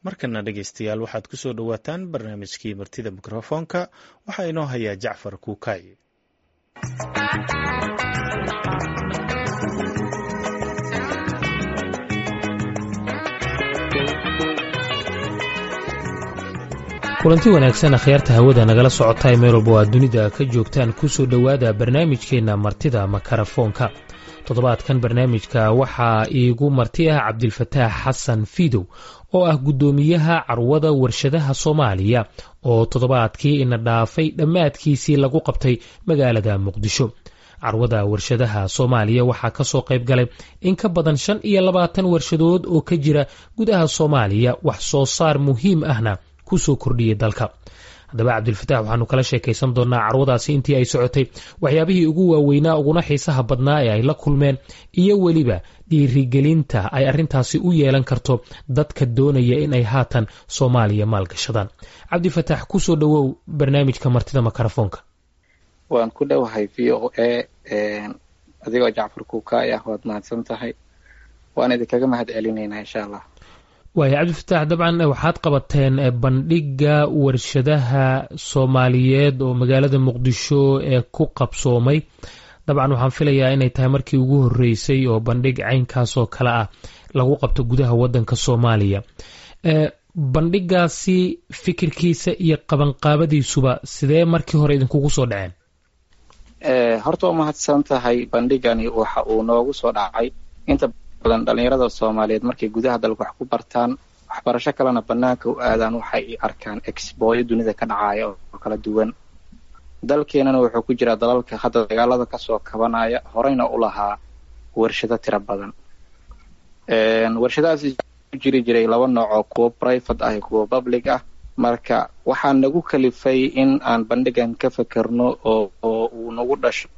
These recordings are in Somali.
markana dhegaystayaal waxaad ku soo dhowaataan barnaamijkii martida mikrofoonka waxaa inoo hayaa jacfar kuukay kulanti wanaagsan akhyaarta hawada nagala socota ee meel walba oo aad dunida ka joogtaan kusoo dhowaada barnaamijkeenna martida makarafoonka toddobaadkan barnaamijka waxaa iigu marti ah cabdilfataax xasan fiidow oo ah guddoomiyaha carwada warshadaha soomaaliya oo toddobaadkii ina dhaafay dhammaadkiisii lagu qabtay magaalada muqdisho carwada warshadaha soomaaliya waxaa kasoo qayb galay in ka badan shan iyo labaatan warshadood oo ka jira gudaha soomaaliya wax soo saar muhiim ahna kusoo kordhiyay dalka haddaba cabdilfataax waxaanu kala sheekaysan doonaa carwadaasi intii ay socotay waxyaabihii ugu waaweynaa uguna xiisaha badnaa ee ay la kulmeen iyo weliba dhiirigelinta ay arrintaasi u yeelan karto dadka doonaya in ay haatan soomaaliya maalgashadaan cabdifataax kusoo dhowow barnaamijka martida makarafoonka waan ku dhowahay v o a adigoo jacfar kuukaay ah waad mahadsan tahay waan idinkaga mahad celinaynaa insha allah waaya cabdifataax dabcan waxaad qabateen bandhigga warshadaha soomaaliyeed oo magaalada muqdisho ee ku qabsoomay dabcan waxaan filayaa inay tahay markii ugu horreysay oo bandhig caynkaasoo kale ah lagu qabto gudaha waddanka soomaaliya bandhigaasi fikirkiisa iyo qabanqaabadiisuba sidee markii hore idinkugu soo dhaceen horta waa mahadsan tahay bandhigani waxa uu noogu soo dhacay inta badan dhalinyarada soomaaliyeed markay gudaha dalka wax ku bartaan waxbarasho kalena banaanka u aadaan waxay arkaan exbooyo dunida ka dhacaya oo kala duwan dalkeenana wuxuu ku jiraa dalalka hadda dagaalada kasoo kabanaya horeyna u lahaa warshado tiro badan warshadahaas ku jiri jiray laba nooc oo kuwo private ah iyo kuwo public ah marka waxaa nagu kalifay in aan bandhigan ka fekerno oo oo uu nagu dhasho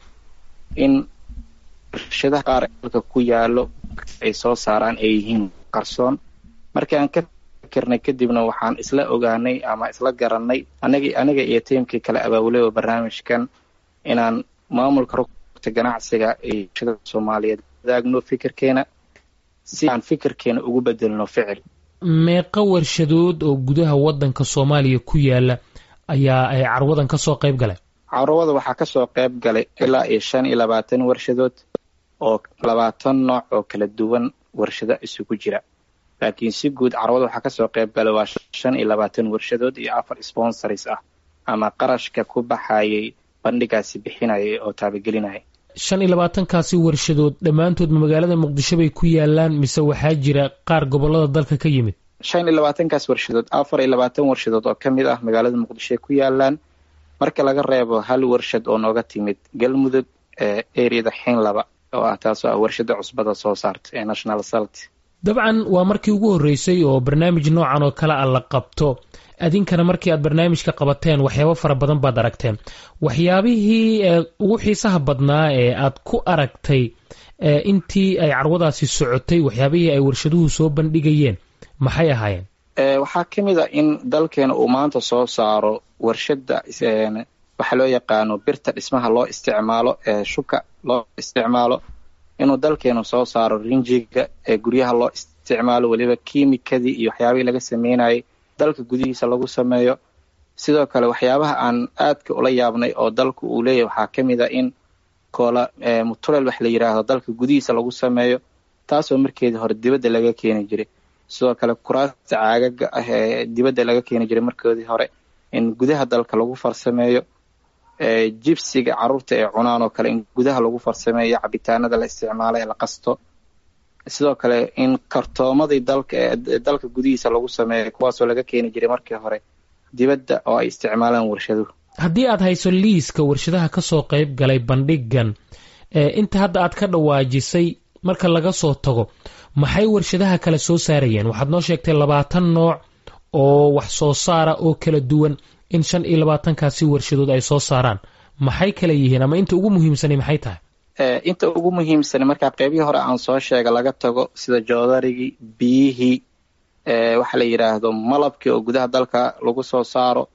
in warshadaha qaar dalka ku yaalo ay soo saaraan ay yihiin qarsoon markii aan ka fikirnay kadibna waxaan isla ogaanay ama isla garanay anagi aniga iyo tiimkii kale abaabulay oo barnaamijkan inaan maamulka rugta ganacsiga iyo warshada soomaaliyeed wadaagno fikirkeena si aan fikirkeena ugu bedelno ficil meeqa warshadood oo gudaha waddanka soomaaliya ku yaala ayaa ay carwadan kasoo qayb galay carwada waxaa kasoo qayb galay ilaa iyo shan iyo labaatan warshadood oo labaatan nooc oo kala duwan warshado isugu jira laakiin si guud carwada waxaa kasoo qayb galay waa shan iyo labaatan warshadood iyo afar sponsors ah ama qarashka ku baxayay bandhigaasi bixinayay oo taabagelinaya shan iyo labaatankaasi warshadood dhammaantoodma magaalada muqdisho bay ku yaalaan mise waxaa jira qaar gobolada dalka ka yimid shan iyo labaatankaas warshadood afar iyo labaatan warshadood oo ka mid ah magaalada muqdishoay ku yaalaan marka laga reebo hal warshad oo nooga timid galmudug ee ereyada xinlaba oo ah taasoo ah warshada cusbada soo saarta ee national salt dabcan waa markii ugu horreysay oo barnaamij noocan oo kale a la qabto adinkana markii aad barnaamijka qabateen waxyaabo fara badan baad aragteen waxyaabihii ugu xiisaha badnaa ee aad ku aragtay intii ay carwadaasi socotay waxyaabihii ay warshaduhu soo bandhigayeen maxay ahaayeen waxaa ka mid a in dalkeena uu maanta soo saaro warshada waxaa loo yaqaano birta dhismaha loo isticmaalo ee shuka loo isticmaalo inuu dalkeenu soo saaro rinjiga ee guryaha loo isticmaalo weliba kiimikadii iyo waxyaabihii laga sameynayay dalka gudihiisa lagu sameeyo sidoo kale waxyaabaha aan aadka ula yaabnay oo dalka uu leeyahy waxaa ka mid a in koola mutulel wax la yidhaahdo dalka gudihiisa lagu sameeyo taasoo markeedii hore dibadda laga keeni jiray sidoo kale kuraasta caagaga ah ee dibadda laga keeni jiray markoodii hore in gudaha dalka lagu farsameeyo jibsiga carruurta ee cunaan oo kale in gudaha lagu farsameeyo cabitaanada la isticmaalo ee la qasto sidoo kale in kartoomadii dalka ee dalka gudihiisa lagu sameeyo kuwaasoo laga keeni jiray markii hore dibadda oo ay isticmaalaan warshaduhu haddii aad hayso liiska warshadaha kasoo qayb galay bandhigan inta hadda aad ka dhawaajisay marka laga soo tago maxay warshadaha kale soo saarayeen waxaad noo sheegtay labaatan nooc oo wax soo saara oo kala duwan in shan iyo labaatankaasi warshadood ay soo saaraan maxay kala yihiin ama inta ugu muhiimsani maxay tahay inta ugu muhiimsan markaa qeybihii hore aan soo sheega laga tago sida joodarigii biyihii waxaa la yidhaahdo malabkii oo gudaha dalka lagu soo saaro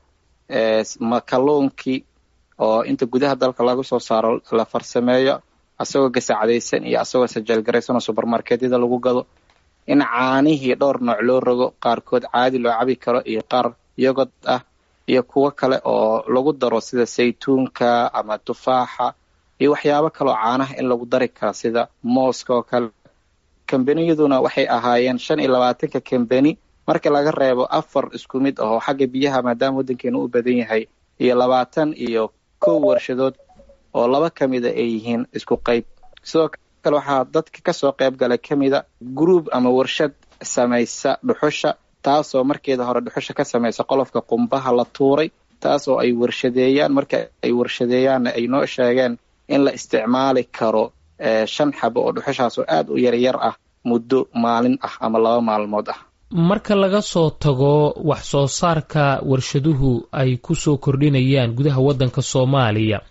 makaluunkii oo inta gudaha dalka lagu soo saaro la farsameeyo asagoo gasacadaysan iyo asagoo sajeelgaraysan oo subermarketyada lagu gado in caanihii dhowr nooc loo rogo qaarkood caadi loo cabi karo iyo qaar yogod ah iyo kuwo kale oo lagu daro sida saytuunka ama tufaaxa iyo waxyaabo kaleoo caanaha in lagu dari karo sida mooska oo kale kambaniyaduna waxay ahaayeen shan iyo labaatanka kambani marka laga reebo afar isku mid ah oo xagga biyaha maadaama waddankeenu u badan yahay iyo labaatan iyo kow warshadood oo laba ka mida ay yihiin isku qayb sidoo kale waxaa dadka kasoo qayb galay ka mida groub ama warshad samaysa dhuxusha taasoo markeeda hore dhuxusha ka samaysa qolofka qumbaha la tuuray taasoo ay warshadeeyaan marka ay warshadeeyaanna ay noo sheegeen in la isticmaali karo shan xabo oo dhuxushaas oo aada u yaryar ah muddo maalin ah ama laba maalmood ah marka laga soo tago wax soo saarka warshaduhu ay ku soo kordhinayaan gudaha waddanka soomaaliya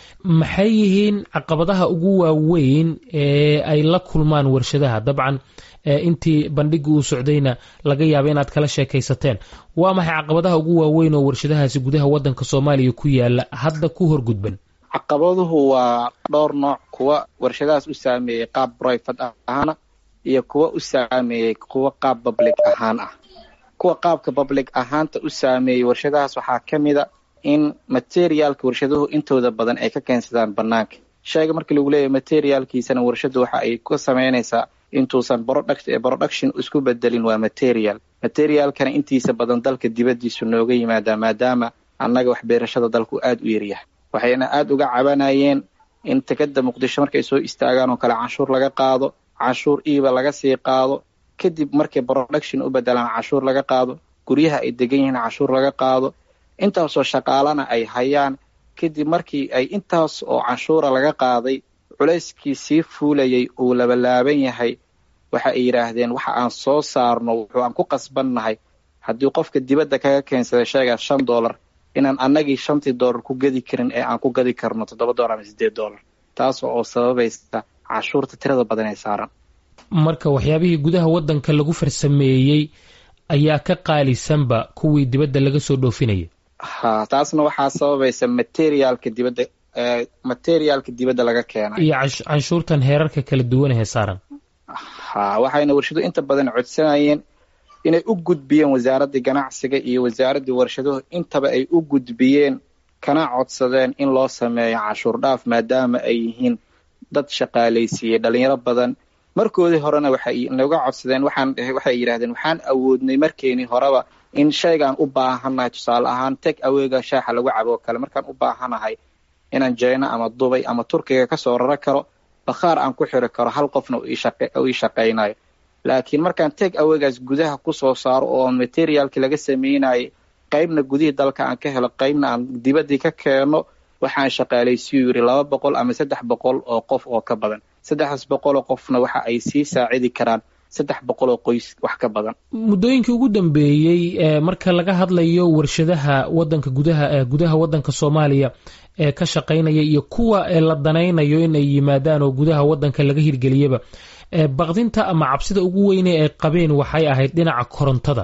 maxay yihiin caqabadaha ugu waaweyn ee ay la kulmaan warshadaha dabcan intii bandhigii uu socdayna laga yaaba inaad kala sheekaysateen waa maxay caqabadaha ugu waaweyn oo warshadahaasi gudaha waddanka soomaaliya ku yaala hadda ku horgudban caqabaduhu waa dhowr nooc kuwa warshadahaas u saameeyey qaab brifat ahaana iyo kuwa u saameeyey kuwa qaab public ahaan ah kuwa qaabka public ahaanta u saameeyey warshadahaas waxaa ka mida in materialka warshaduhu intooda badan ay ka keensadaan banaanka shayga markii lagu leeyahy materialkiisana warshadu waxa ay ku samaynaysaa intuusan production isku bedelin waa material materialkana intiisa badan dalka dibadiisu nooga yimaadaa maadaama annaga wax beerashada dalku aada u yaryahay waxayna aada uga cabanayeen in tekada muqdisho markay soo istaagaan oo kale canshuur laga qaado canshuur iiba laga sii qaado kadib markay production u bedelaan canshuur laga qaado guryaha ay degan yihiin canshuur laga qaado intaasoo shaqaalana ay hayaan kadib markii ay intaas oo canshuura laga qaaday culayskii sii fuulayay uu labalaaban yahay waxa ay yidhaahdeen waxa aan soo saarno wuxuu aan ku qasbannahay haddii qofka dibadda kaga keensaday sheegaas shan dollar inaan annagii shantii dollar ku gadi karin ee aan ku gadi karno toddoba dollar ama siddeed dollar taas oo sababaysa canshuurta tirada badan ee saaran marka waxyaabihii gudaha waddanka lagu farsameeyey ayaa ka qaalisanba kuwii dibadda laga soo dhoofinaya ha taasna waxaa sababaysa materialka dibadda materialka dibadda laga keenay iyo canshuurtan heerarka kala duwan ee saaran ha waxayna warshaduhu inta badan codsanayeen inay u gudbiyeen wasaaraddii ganacsiga iyo wasaaraddii warshaduhu intaba ay u gudbiyeen kana codsadeen in loo sameeyo canshuur dhaaf maadaama ay yihiin dad shaqaalaysiiyey dhalinyaro badan markoodii horena waxay naga codsadeen waxaan waxay yidhahdeen waxaan awoodnay markeenii horeba in shaygaan u baahannahay tusaale ahaan teg aweega shaaxa lagu cabo oo kale markaan u baahanahay inaan jeyno ama dubay ama turkiga kasoo raro karo bakhaar aan ku xiri karo hal qofna uu ii shaqaynayo laakiin markaan teg aweegaas gudaha kusoo saaro oo materialkii laga sameynayay qaybna gudihii dalka aan ka helo qaybna aan dibaddii ka keeno waxaan shaqaalaysiyu yidhi laba boqol ama saddex boqol oo qof oo ka badan saddexdaas boqoloo qofna waxa ay sii saacidi karaan saddex boqol oo qoys wax ka badan muddooyinkii ugu dambeeyey marka laga hadlayo warshadaha wadanka gudaha gudaha waddanka soomaaliya ee ka shaqaynaya iyo kuwa la danaynayo in ay yimaadaan oo gudaha waddanka laga hirgeliyaba baqdinta ama cabsida ugu weyne ay qabeen waxay ahayd dhinaca korontada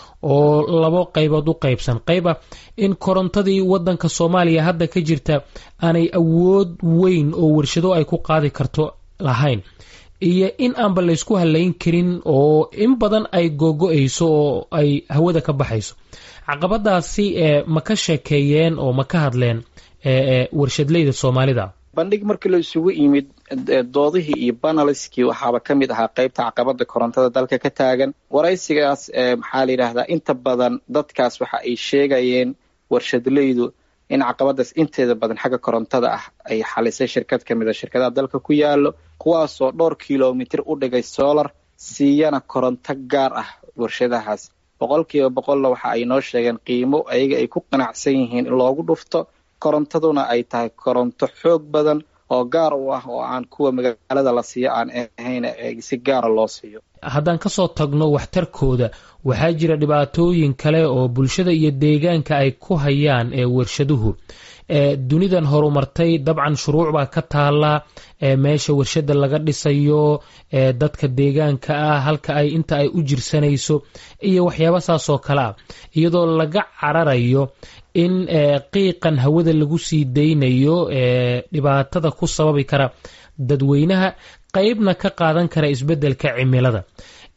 oo labo qaybood u qaybsan qayba in korontadii waddanka soomaaliya hadda ka jirta aanay awood weyn oo warshado ay ku qaadi karto lahayn iyo in aanba laysku halayn karin oo in badan ay googo-ayso oo ay hawada ka baxayso caqabadaasi ma ka sheekeeyeen oo ma ka hadleen warshadleyda soomaalida bandhig markii la isugu yimid doodihii iyo banaliskii waxaaba ka mid ahaa qaybta caqabada korontada dalka ka taagan waraysigaas maxaa la yidhaahdaa inta badan dadkaas waxa ay sheegayeen warshadleydu in caqabadaas inteeda badan xagga korontada ah ay xalisay shirkad ka mid a shirkadaha dalka ku yaalo kuwaasoo dhowr kilomitr u dhigay solar siiyana koronto gaar ah warshadahaas boqolkiiba boqolna waxa ay noo sheegeen qiimo ayaga ay ku qanacsan yihiin in loogu dhufto korontaduna ay tahay koronto xoog badan oo gaar u ah oo aan kuwa magaalada la siiyo aan ahayn si gaara loo siiyo haddaan kasoo tagno waxtarkooda waxaa jira dhibaatooyin kale oo bulshada iyo deegaanka ay ku hayaan ee warshaduhu dunidan horumartay dabcan shuruuc baa ka taala meesha warshada laga dhisayo dadka deegaanka ah halka ay inta ay u jirsanayso iyo waxyaaba saas oo kale ah iyadoo laga cararayo in qiiqan hawada lagu sii daynayo dhibaatada ku sababi kara dadweynaha qeybna ka qaadan kara isbeddelka cimilada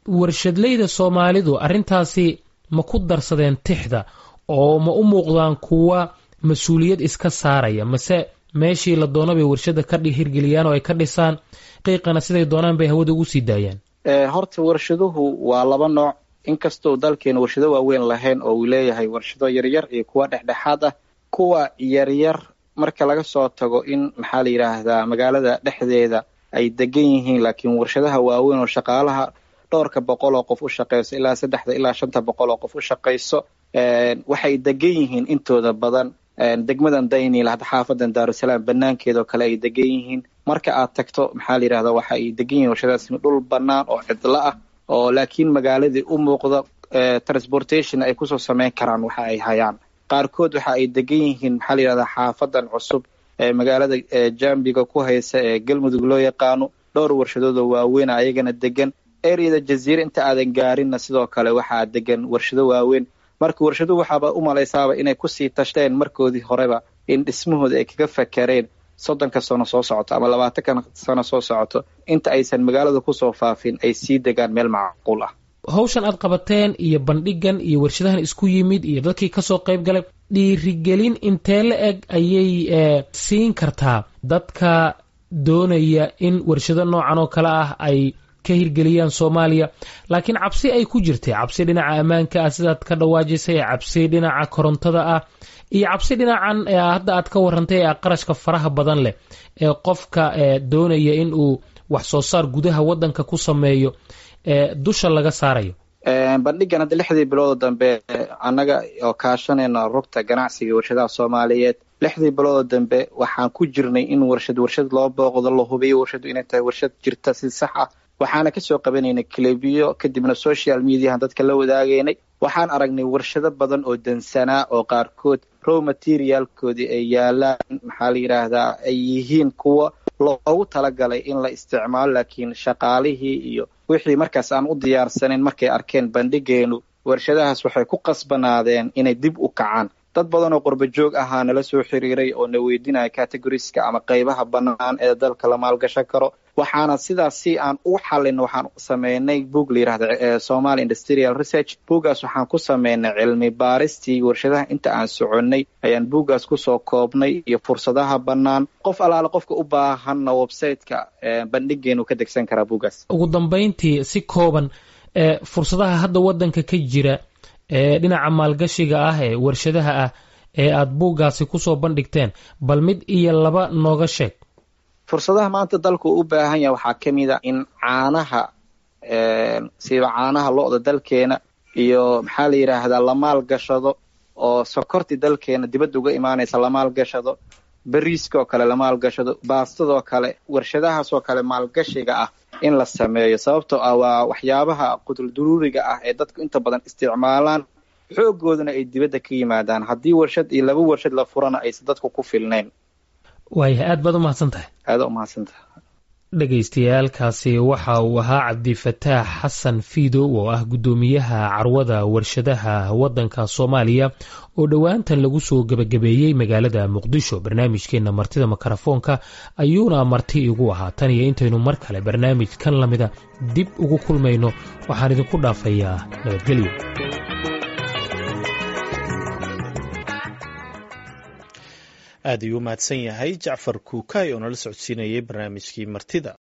warshadleyda soomaalidu arrintaasi ma ku darsadeen tixda oo ma u muuqdaan kuwa mas-uuliyad iska saaraya mase meeshii la doono bay warshada ka hirgeliyaan oo ay ka dhisaan qiiqana siday doonaan bay hawada ugu sii daayaan horta warshaduhu waa laba nooc inkastoo dalkeena warshado waaweyn lahayn oo uu leeyahay warshado yaryar iyo kuwa dhexdhexaad ah kuwa yaryar marka laga soo tago in maxaa la yidhaahdaa magaalada dhexdeeda ay degan yihiin laakiin warshadaha waaweyn oo shaqaalaha dhowrka boqol oo qof u shaqeyso ilaa saddexda ilaa shanta boqol oo qof u shaqeyso waxay degan yihiin intooda badan degmadan daynil hadda xaafadan daarusalaam banaankeeda oo kale ay degan yihiin marka aad tagto maxaa la yidhahda waxa ay degan yihiin warshadaas dhul banaan oo cidlo ah oo laakiin magaaladii u muuqda transportation ay kusoo sameyn karaan waxa ay hayaan qaarkood waxa ay degan yihiin maxaa la yidhahdaa xaafadan cusub ee magaalada jambiga ku haysa ee galmudug loo yaqaano dhowr warshadood oo waaweyn ayagana degan eryada jaziire inta aadan gaarinna sidoo kale waxaa degan warshado waaweyn marka warshaduhu waxaaba u malaysaaba inay kusii tashteen markoodii horeba in dhismahooda ay kaga fakareen soddonka sano soo socoto ama labaatanka sano soo socoto inta aysan magaalada kusoo faafin ay sii degaan meel macquul ah hawshan aad qabateen iyo bandhigan iyo warshadahan isku yimid iyo dadkii kasoo qayb galay dhiirigelin intee la eg ayay siin kartaa dadka doonaya in warshado noocan oo kale ah ay ka hirgeliyaan soomaaliya laakiin cabsi ay ku jirtay cabsi dhinaca ammaanka ah sidaad ka dhawaajisay cabsi dhinaca korontada ah iyo cabsi dhinacan hadda aad ka warantay ee qarashka faraha badan leh ee qofka doonaya in uu wax soo saar gudaha wadanka ku sameeyo dusha laga saarayo bandhigan hadda lixdii biloodo dambe annaga oo kaashanayna rugta ganacsiga warshadaha soomaaliyeed lixdii biloodo dambe waxaan ku jirnay in warshad warshad loo booqdo la hubiyo warshadu inay tahay warshad jirta si sax ah waxaana kasoo qabanaynay clebiyo kadibna social mediahan dadka la wadaagaynay waxaan aragnay warshado badan oo dansanaa oo qaarkood row materialkoodii ay yaalaan maxaa la yidhaahdaa ay yihiin kuwa loogu talagalay in la isticmaalo laakiin shaqaalihii iyo wixii markaas aan u diyaarsanayn markay arkeen bandhigeenu warshadahaas waxay ku qasbanaadeen inay dib u kacaan dad badan oo qurba joog ahaa nala soo xiriiray oo na weydinaya categoriska ama qaybaha bannaan ee dalka la maalgashan karo waxaana sidaas si aan u xalin waxaan sameynay boog la yidhahda somaly industrial research buuggaas waxaan ku sameynay cilmi baaristii warshadaha inta aan soconnay ayaan buuggaas kusoo koobnay iyo fursadaha bannaan qof allaale qofka u baahanna websiteka bandhigeenu ka degsan karaa buuggaas ugu dambayntii si kooban fursadaha hadda waddanka ka jira ee dhinaca maalgashiga ah ee warshadaha ah ee aada buuggaasi kusoo bandhigteen bal mid iyo laba nooga sheeg fursadaha maanta dalku u baahan yahay waxaa ka mid a in caanaha siiba caanaha lo-da dalkeena iyo maxaa la yidhaahdaa la maalgashado oo sokorti dalkeena dibadda uga imaanaysa la maalgashado beriiska oo kale la maalgashado baastadoo kale warshadahaasoo kale maalgashiga ah in la sameeyo sababtoo ah waa waxyaabaha qudulduruuriga ah ee dadku inta badan isticmaalaan xoogooduna ay dibadda ka yimaadaan haddii warshad iyo laba warshad la furana aysan dadku ku filnayn waaya aad baad u mahadsan tahay aada u mahadsantahay dhagaystayaalkaasi waxa uu ahaa cabdifataax xasan fiidow oo ah guddoomiyaha carwada warshadaha waddanka soomaaliya oo dhowaantan lagu soo gebagabeeyey magaalada muqdisho barnaamijkeenna martida makarafoonka ayuuna marti igu ahaa tan iyo intaynu mar kale barnaamij kan lamida dib ugu kulmayno waxaan idinku dhaafayaa nabadgelyo aad ayuu u mahadsan yahay jacfar kuukay oo nala socodsiinayay barnaamijkii martida